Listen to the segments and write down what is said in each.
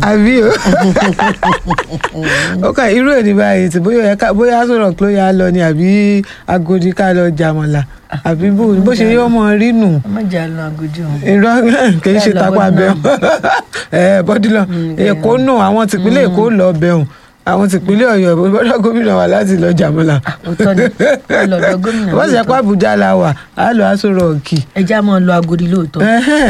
àbí o ó kàn irú èdè báyìí tí bóyá ẹ ká- bóyá sọ̀rọ̀ kí ló yá lọ ni àbí agodi ká lọ jàmọ̀là àbí bó bó ṣe yọ ọmọ rí nù ọmọ ìjà lọ àgùdì ọ̀hún. irọ́ kì í ṣe Bẹ́ẹ̀ lọ tapá Bọ́dúnà. bẹ́ẹ̀ ẹ bọ́dúnà èkó nù àwọn tìpínlẹ̀ èkó lọ bẹ̀rùn àwọn tìpínlẹ̀ ọ̀yọ́ bọ́dọ̀ gómìnà wà láti lọ jàmọ̀là òótọ́ ni wọ́n lọ ọ̀dọ̀ gómìnà wọ́n sì ṣe pé lóòótọ́. àbújá la wà á lọ aṣọ rọ̀ọ̀kì ẹja máa lọ agodi lóòótọ́.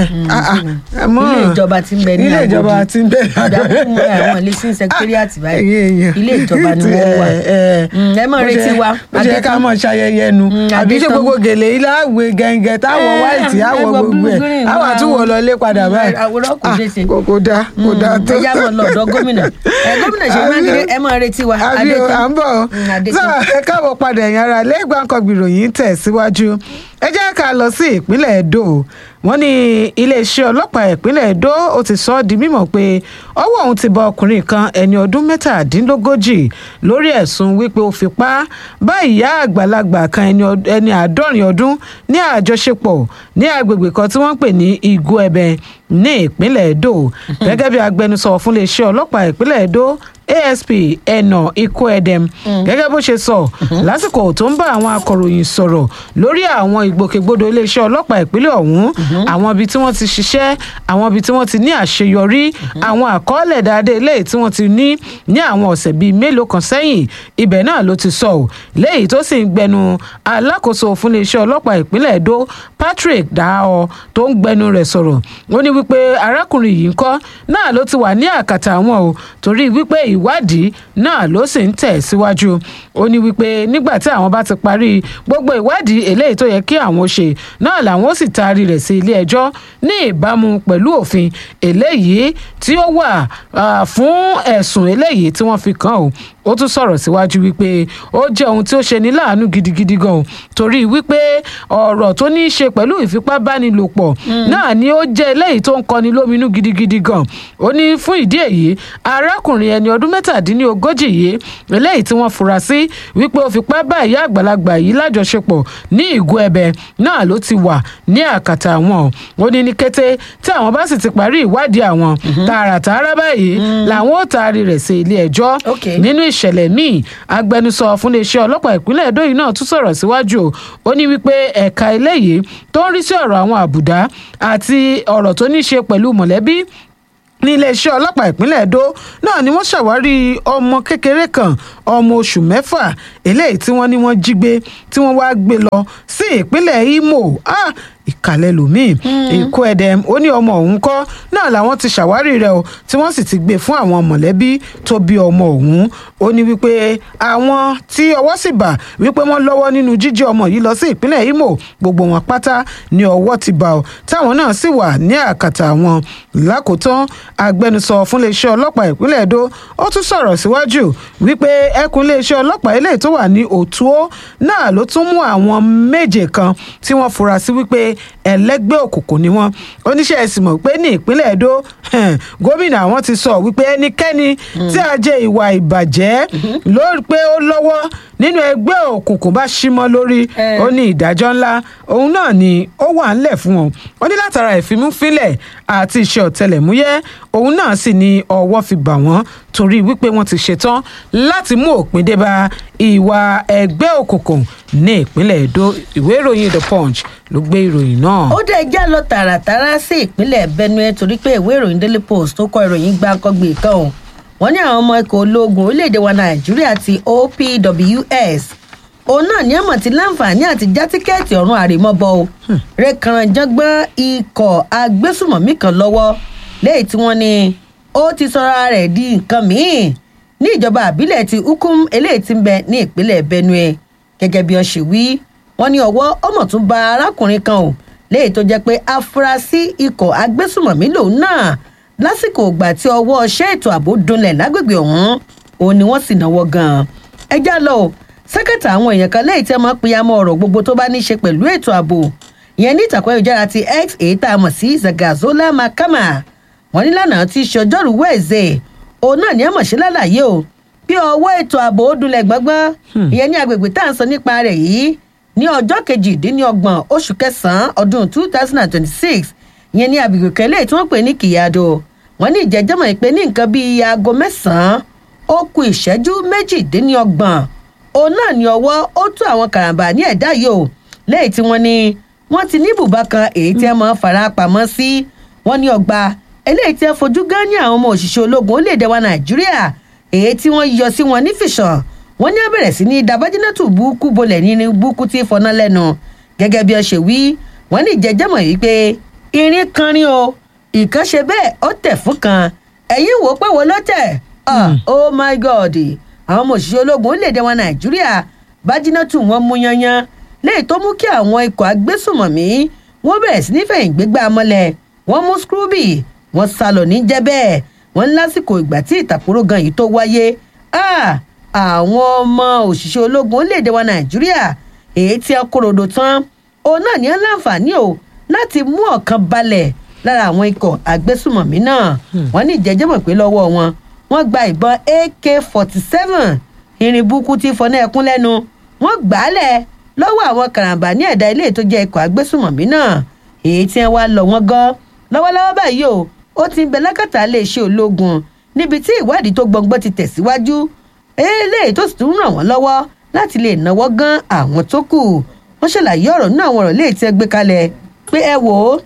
àmọ́ ilé ìjọba ti ń bẹ ní ilé Agodi. ìjọba ti ń bẹ ní Agodi. ìdàkùn àwọn ilé sí secretariat báyìí Ẹ̀yin èèyàn. ilé ìjọba ni wọ́n wà. Mm, ẹ máa Bó retí ṣe- wa. bó ṣe ká Adétọ́n. mọ̀ ṣayẹyẹ nu Mm, àbí ṣe Adétọ́n. gbogbo gèlè ilé àwẹ̀ gẹ̀ǹgẹ̀ táwọ̀ Eh, wáìtì àwọ̀ ẹgbẹ́ gbogbo blue ẹ̀ green àwọ̀ wa. àtúwọ̀ lọ lé padà Mm, báyìí àwòrán kò Ah, ṣeé ṣe. kò- kò dáa kò dáa tó. ẹja máa lọ ọ̀dọ̀ gómìnà ẹ gómìnà ṣe Àbí- mákindé ẹ máa retí wa àbí o, à ń bọ̀ o. Mm, Adétọ́n. sọ ẹ káàbọ̀ padà ẹ̀yìn ara lẹ́gbàá nǹkan gbìròyìn tẹ̀ síwájú ẹ jẹ́ ká lọ sí ìpínlẹ̀ Edo wọ́n ní iléeṣẹ́ ọlọ́pàá ìpínlẹ̀ Edo ó ti sọ ọ́ di mímọ̀ pé ọwọ́ òun ti bá ọkùnrin kan ẹni ọdún mẹ́tàdínlógójì lórí ẹ̀sùn wípé ó fipá bá ìyá àgbàlagbà kan ẹni ọd- ẹni àádọ́rin ọdún ní àjọṣepọ̀ ní agbègbè kan tí wọ́n ń pè ní Igbó Ẹbẹ ní ìpínlẹ̀ Edo gẹ́gẹ́ bí agbẹnusọ fún iléeṣẹ́ ọlọ́pàá ìpínlẹ̀ Edo asp ẹnà ikú ẹdẹm gẹ́gẹ́ bó ṣe sọ lásìkò tó ń bá àwọn akọ̀ròyìn sọ̀rọ̀ lórí àwọn ìgbòkègbodò iléeṣẹ́ ọlọ́pàá ìpínlẹ̀ ọ̀hún àwọn ibi tí wọ́n ti ṣiṣẹ́ àwọn ibi tí wọ́n ti ní àṣeyọrí àwọn àkọọ́lẹ̀ dáadé eléyìí tí wọ́n ti ní ní àwọn ọ̀sẹ̀ bíi mélòó kan sẹ́yìn ibẹ̀ náà ló ti sọ ọ́ léyìí tó sì ń gbẹnu alákòóso fún iléeṣẹ́ ọlọ́pàá ìpínlẹ̀ Edo Patrick Daho tó ń gbẹnu rẹ̀ sọ̀rọ̀ ó ní wípé arákùnrin yìí ń kọ́ náà ló ti wà ní àkàtà àwọn o torí wípé ìwádìí náà ló sì ń tẹ̀ síwájú ó ní wípé nígbà tí àwọn bá ti parí gbogbo ìwádìí eléyìí tó yẹ kí àwọn ṣe náà làwọn ó sì taari rẹ̀ sí ilé ẹjọ́ ní ìbámu pẹ̀lú òfin eléyìí tí ó wà ah, fún ẹ̀sùn eléyìí tí wọ́n fi kàn ó ó tún sọ̀rọ̀ síwájú wípé ó jẹ́ ohun tí ó ṣe ní láàánú gidigidi gan o torí wípé ọ̀rọ̀ tó ní í ṣe pẹ̀lú ìfipábánilòpọ̀ náà ni ó jẹ́ eléyìí tó ń kọni lóminú gidigidi gan ó ní fún ìdí èyí arákùnrin ẹni ọdún mẹ́tàdínlógójì yìí eléyìí tí wọ́n fura sí wípé ó fipá bá ìyá àgbàlagbà yìí lájọṣepọ̀ ní ìgò ẹ̀bẹ̀ náà ló ti wà ní àkàtà àwọn ó ní ní kété tí àwọn bá sì ti parí ìwádìí àwọn tààràtààrà báyìí làwọn ó taari rẹ̀ sí ilé ẹjọ́ Okay. nínú ìṣẹ̀lẹ̀ míì agbẹnusọ fún iléeṣẹ́ ọlọ́pàá ìpínlẹ̀ Edo yìí náà tún sọ̀rọ̀ síwájú o ó ní wípé ẹ̀ka eléyìí tó ń rí sí ọ̀rọ̀ àwọn àbùdá àti ọ̀rọ̀ tó ní í ṣe pẹ̀lú mọ̀lẹ́bí ní iléeṣẹ́ ọlọ́pàá ìpínlẹ̀ Edo náà ni wọ́n ṣàwárí ọmọ kékeré kan ọmọ oṣù mẹ́fà eléyìí tí wọ́n ní wọ́n jí gbé tí wọ́n wáá gbé lọ sí ìpínlẹ̀ Imo ah, ìkàlẹ̀ lòmíì èkó ẹ̀dẹ̀m ó ní ọmọ òun kọ́ náà làwọn ti ṣàwárí rẹ̀ o tí wọ́n sì ti gbé fún àwọn mọ̀lẹ́bí tó bí ọmọ òun ó ní wípé àwọn tí ọwọ́ sì bà wípé wọ́n lọ́wọ́ nínú jíjí ọmọ yìí lọ sí ìpínlẹ̀ Imo gbogbo wọn pátá ní ọwọ́ ti bà ọ́ táwọn náà sì wà ní àkàtà wọn lákòótán agbẹnusọ fún iléeṣẹ́ ọlọ́pàá ìpínlẹ̀ Edo ó tún sọ̀rọ̀ síwájú wípé ẹkùn iléeṣẹ́ ọlọ́pàá eléyìí tó wà ní Òtúó náà ló tún mú àwọn méje kan tí wọ́n fura sí wípé ẹlẹ́gbẹ́ òkùnkùn ni wọ́n oníṣẹ́ ẹ̀sìn mọ̀ pé ní ìpínlẹ̀ Edo eh, gómìnà àwọn ti sọ wípé ẹnikẹ́ni tí a jẹ ìwà ìbàjẹ́ ló pé ó lọ́wọ́ nínú ẹgbẹ́ òkùnkùn bá símọ́ lórí Eh. ó ní ìdájọ́ ńlá òun náà ni ó wà ńlẹ̀ fún wọn ó ní látara ìfimúfínlẹ̀ àti iṣẹ́ ọ̀tẹlẹ̀múyẹ́ òun náà sì ni ọwọ́ fi bà wọ́n torí wípé wọ́n ti ṣetán láti mú òpin dé bá ìwà ẹgbẹ́ òkùnkùn ní ìpínlẹ̀ Edo ìwé ìròyìn The Punch ló gbé ìròyìn náà. ó dẹ̀ já lọ tààràtàrà sí ìpínlẹ̀ Benue torí pé ìwé ìròyìn Daily Post tó kọ ìròyìn gbáǹkọ́gbè kan o wọ́n ní àwọn ọmọ ikọ̀ ológun orílẹ̀-èdè wa Nàìjíríà ti OPWS òun náà ní àmọ̀ tí láǹfààní àti já tíkẹ́ẹ̀tì ọ̀run àrèmọ́bọ o rẹ̀kànrànjọ́gbọ́n ikọ̀ agbésùmọ̀mí kan lọ́wọ́ léyìí tí wọ́n ní ó ti sọra rẹ̀ di nǹkan míì ní ìjọba àbílẹ̀ ti Ukum eléyìí tí ń bẹ ní ìpínlẹ̀ Benue gẹ́gẹ́ bí wọ́n ṣe wí wọ́n ní ọwọ́ ọmọ tún ba arákùnrin kan o léyìí tó jẹ́ pé afurasí ikọ̀ agbésùmọ̀mí lòun náà lásìkò ìgbà tí ọwọ́ ṣẹ́ ètò ààbò dunlẹ̀ lágbègbè ọ̀hún òun ni wọ́n sì náwó gan-an ẹ já lọ o sẹ́kẹ̀tà àwọn èèyàn kan lẹ́yìn tí wọ́n máa ń pìyàmọ́ ọ̀rọ̀ gbogbo tó bá ní í ṣe pẹ̀lú ètò ààbò ìyẹn ní ìtàkùn ayélujára ti x èyí tá a mọ̀ sí zagazola makama wọ́n ní lánàá tí í ṣe ọjọ́rùú wẹ̀ẹ́zẹ̀ òun náà ní àmọ̀ṣe lálàyé o bí ọwọ́ ètò ààbò ó dunlẹ̀ gbọ́ngbọ́n ìyẹn ní agbègbè tá à ń sọ nípa rẹ̀ yìí ní ọjọ́ kejìdínlọ́gbọ̀n oṣù kẹsàn-án ọdún two thousand and twenty-six ìyẹn ní agbègbè kẹlẹ́ tí wọ́n pè ní kìyàdó wọ́n ní ìjẹ́jọ́mọ̀ pé ní nǹkan bíi aago mẹ́sàn-án ó ku ìṣẹ́jú méjìdínlọ́gbọ̀n òun náà ní ọwọ́ ó tú àwọn karambà ní ẹ̀dá yìí o lẹ́yìn tí wọ́n ní wọ́n ti ní ibùba kan èyí tí wọ́n máa ń fara pamọ́ sí wọ́n ní ọgbà eléyìí tí wọ́n fojú gan ní àwọn ọmọ òṣìṣẹ́ ológun orílẹ̀-èdè wa nàìjíríà èyí tí wọ́n yọ sí wọn nífìsàn wọ́n ní abẹ̀rẹ̀ sí ní dabájínátù búkú bolẹ̀ ní búkú tí fọná lẹ́nu gẹ́gẹ́ bí ọ ṣe wí wọ́n ní ìjẹ́jẹ́mọ̀ yìí pé irin kan rí o ìkan ṣe bẹ́ẹ̀ ó tẹ̀ fún kan ẹ̀yìn wò pé wo ló tẹ̀ Ah, oh my god àwọn ọmọ òṣìṣẹ́ ológun orílẹ̀-èdè wa nàìjíríà bájínátù wọn mú yanyan léyìí tó mú kí àwọn ikọ̀ agbésùmọ̀mí wọ́n bẹ̀rẹ̀ sí nífẹ̀ẹ́ ìgbégbá mọ́lẹ̀ wọ́n mú scrooby wọ́n sá lọ ní jẹ́ bẹ́ẹ̀ wọ́n ní lásìkò ìgbà tí ìtàkùrọ̀ gan yìí tó wáyé Ah, àwọn ọmọ òṣìṣẹ́ ológun orílẹ̀-èdè wa nàìjíríà èyí tí a kóròdò tán òun náà ní á láǹfààní o láti mú ọ̀kan balẹ̀ lára àwọn ikọ̀ agbésùmọ̀mí náà wọ́n ní ìjẹ́jẹ́mọ̀ pé lọ́wọ́ wọn wọ́n gba ìbọn ak forty seven irin burúkú tí fọnà ẹkún lẹ́nu wọ́n gbà á lẹ̀ lọ́wọ́ àwọn karambà ní ẹ̀dá ilé tó jẹ́ ikọ̀ agbésùmọ̀mí náà èyí tí wọ́n wá lọ wọ́n gan lọ́wọ́lọ́wọ́ báyìí o ó ti ń bẹ lákàtà iléeṣẹ́ ológun níbi tí ìwádìí tó gbọngbọ́n ti tẹ̀síwájú eléyìí tó sì tún ràn wọ́n lọ́wọ́ láti lè náwó gan àwọn tó kù wọ́n ṣàlàyé ọ̀rọ̀ nínú àwọn ọ̀rọ̀ léyìí tí ẹ gbé kalẹ̀ pé ẹ wò ó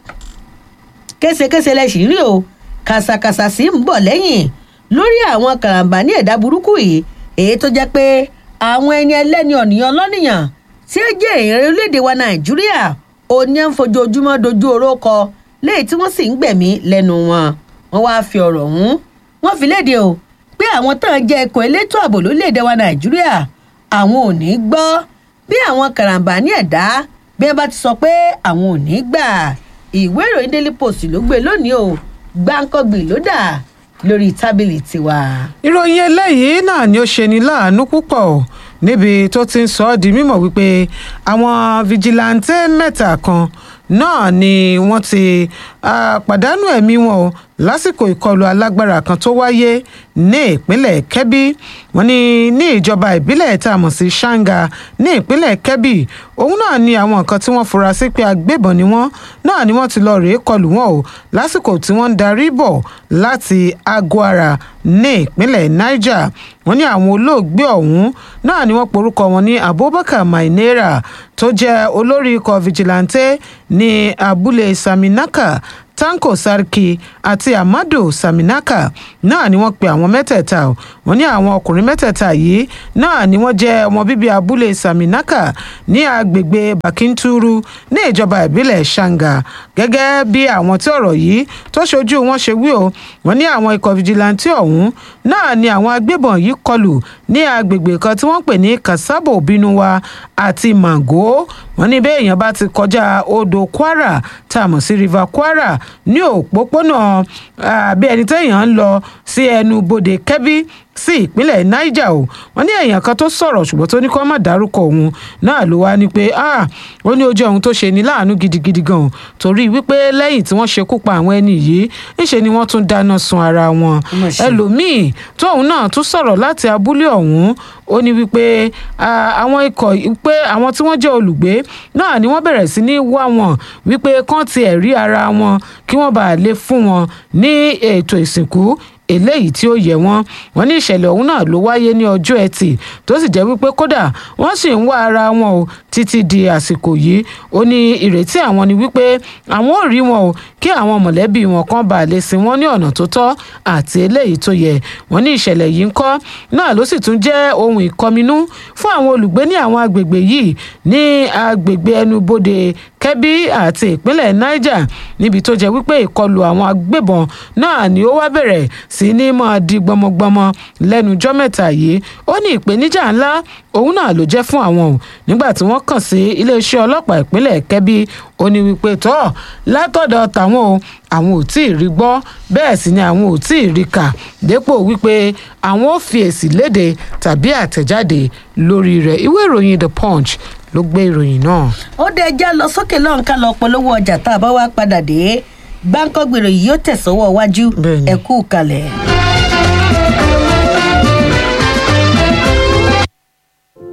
késekése lẹ sì rí o kàṣàkàṣà sì ń bọ̀ lẹ́yìn lórí àwọn karambà ní ẹ̀dá burúkú yìí èyí tó jẹ́ pé àwọn ẹni ẹlẹ́ni ọ̀nìyàn lọ́nìyàn tí ó jẹ́ èèyàn orílẹ̀-èdè wa nàìjíríà òní à ń fojoojúmọ́ dojú oró kọ léyìí tí wọ́n sì ń gbẹ̀mí lẹ́nu wọn wọ́n wáá fi ọ̀rọ̀ ọ̀hún wọ́n fi léde o pé àwọn tán jẹ́ ẹ̀kọ́ elétò ààbò lórílẹ̀-èdè wa nàìjíríà àwọn ò ní gbọ́ bí àwọn karambà ní ẹ̀dá bí wọ́n bá ti sọ pé àwọn ò ní gbà ìwé ìròyìn daily post ló gbé lónìí o gbáǹkọ́gbì ló dà lórí tábìlì tiwa. ìròyìn eléyìí náà ni ó ṣe ní láàánú púpọ̀ níbi tó ti ń sọ ọ́ di mímọ̀ wípé àwọn fìjìláńtẹ́ mẹ́ta kan náà ni wọ́n ti ah, pàdánù ẹ̀mí wọn o lásìkò ìkọlù alágbára kan tó wáyé ní ìpínlẹ̀ kẹ́bí wọ́n ní ní ìjọba ìbílẹ̀ tá a mọ̀ sí ṣáńgà ní ìpínlẹ̀ kẹ́bí òun náà ni àwọn nǹkan tí wọ́n fura sí pé agbébọn ni wọ́n náà ni wọ́n ti lọ rèé kọlù wọn o lásìkò tí wọ́n ń darí bọ̀ láti aguara ní ìpínlẹ̀ niger wọ́n ní àwọn olóògbé ọ̀hún náà ni wọ́n porúkọ wọn ní abubakar mainera tó jẹ́ olórí ikọ̀ vigilante ní abúlé saminaka tanko sarki àti amadu saminaka náà ni wọ́n pe àwọn mẹ́tẹ̀ẹ̀ta o wọ́n ní àwọn ọkùnrin mẹ́tẹ̀ẹ̀ta yìí náà ni wọ́n jẹ́ ọmọ bíbí abúlé saminaka ní agbègbè bakinturu ní ìjọba ìbílẹ̀ shanga gẹ́gẹ́ bí àwọn tí ọ̀rọ̀ yìí tó ṣojú wọn ṣe wí o wọ́n ní àwọn ikọ̀ fìjìláńtì ọ̀hún náà ni àwọn agbébọn yìí kọlù ní agbègbè kan tí wọ́n pè ní kasabo binuwa àti mango wọ́n ní bẹ́ẹ̀ èèyàn bá ti kọjá odò kwara tá a mọ̀ sí river kwara ní òpópónà àbí ẹni téèyàn ń lọ sí ẹnu bodè kẹ́bí sí ìpínlẹ̀ niger o wọ́n ní èèyàn kan tó sọ̀rọ̀ ṣùgbọ́n tó ní kó má dárúkọ òun náà ló wá ní pé ah ó ní ojú ohun tó ṣe ní láàánú gidigidi gan o torí wípé lẹ́yìn tí wọ́n ṣekú pa àwọn ẹni yìí níṣe ni wọ́n tún dáná sun ara wọn mà ṣe. ẹlòmíì tóun náà tún sọ̀rọ̀ láti abúlé ọ̀hún ó ní wípé ah, àwọn ikọ̀ pé àwọn tí wọ́n jẹ́ olùgbé náà ni wọ́n bẹ̀rẹ̀ sí ní wá wọn wípé kán tiẹ̀ rí ara wọn kí wọ́n bàa lè fún wọn ní ètò ìsìnkú eléyìí tí ó yẹ wọn wọn ní ìṣẹ̀lẹ̀ ọ̀hún náà ló wáyé ní ọjọ́ ẹtì tó sì jẹ́ wípé kódà wọ́n sì ń wá ara wọn o títí di àsìkò yìí ó ní ìrètí àwọn ni wípé àwọn ò rí wọn o kí àwọn mọ̀lẹ́bí wọn kan bá lè sin wọn ní ọ̀nà tó tọ́ àti eléyìí tó yẹ wọn ní ìṣẹ̀lẹ̀ yìí ń kọ́ náà ló sì tún jẹ́ ohun ìkọminú fún àwọn olùgbé ní àwọn agbègbè yìí ní agbègbè ẹnubodè kẹ́bí àti ìpínlẹ̀ niger níbi tó jẹ́ wípé ìkọlù àwọn agbébọn náà ni ó wá bẹ̀rẹ̀ sí ní máa di gbọmọgbọmọ lẹ́nu ọjọ́ mẹ́ta yìí ó ní ìpèníjà ńlá òun náà ló jẹ́ fún àwọn o nígbà tí wọ́n kàn sí iléeṣẹ́ ọlọ́pàá ìpínlẹ̀ kẹ́bí ó ní wípé tọ́ látọ̀dọ̀ tàwọn o àwọn ò tí ì rí gbọ́ bẹ́ẹ̀ sì ni àwọn ò tí ì rí kà dépò wípé àwọn ò fi èsì léde tàbí àtẹ̀jáde lórí rẹ̀ ìwé ìròyìn the punch ló gbé ìròyìn náà. ó dé ẹja lọ sókè lọ́n ká lọ polówó ọjà tá a bá wá padà dé gbáǹkọ́gbèrò yìí yóò tẹ̀sọ́wọ́ wájú Bẹ́ẹ̀ni. ẹ kú kalẹ̀. Say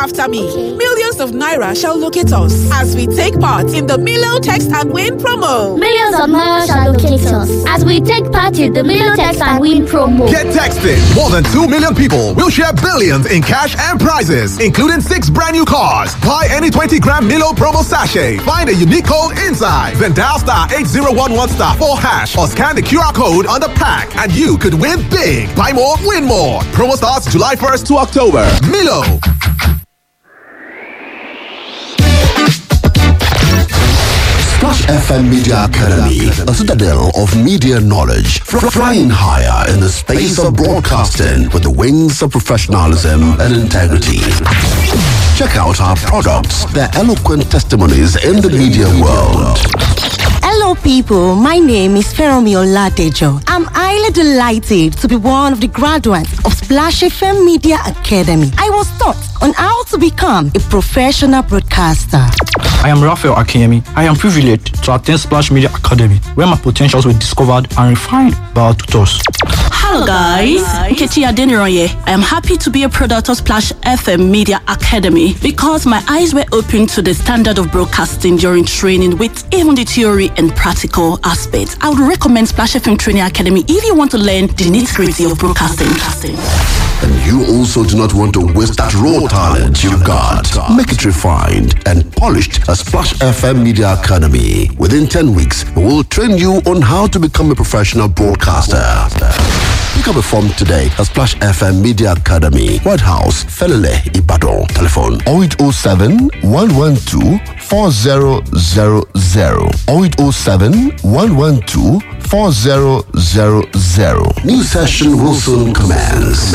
after me. Millions of Naira shall locate us as we take part in the Milo Text and Win promo. Millions of Naira shall locate us as we take part in the Milo Text and Win promo. Get texted. More than 2 million people will share billions in cash and prizes, including six brand new cars. Buy any 20 gram Milo promo sachet. Find a unique code inside. Then dial star 8011 star 4 hash or scan the QR code on the pack and you could win big. Buy more, win more. Promo starts July 1st to October. Milo. Splash FM Media Academy, a citadel of media knowledge, fr- flying higher in the space of broadcasting with the wings of professionalism and integrity. Check out our products, their eloquent testimonies in the media world. Hello, people. My name is Feromi Oladejo. I'm highly delighted to be one of the graduates of Splash FM Media Academy. I was taught on how to become a professional broadcaster. I am Raphael Akinyemi. I am privileged to attend Splash Media Academy, where my potentials were discovered and refined by our tutors. Hello guys, Nkechi Adeniroye. I am happy to be a product of Splash FM Media Academy because my eyes were opened to the standard of broadcasting during training with even the theory and practical aspects. I would recommend Splash FM Training Academy if you want to learn the nitty-gritty of broadcasting. And you also do not want to waste that raw talent you've got. Make it refined and polished at Splash FM Media Academy. Within 10 weeks, we will train you on how to become a professional broadcaster. Pick up a form today at Splash FM Media Academy, White House, Felele, Ibadan. Telephone 0807 112 4000 0807 112 4000. New session will soon commence.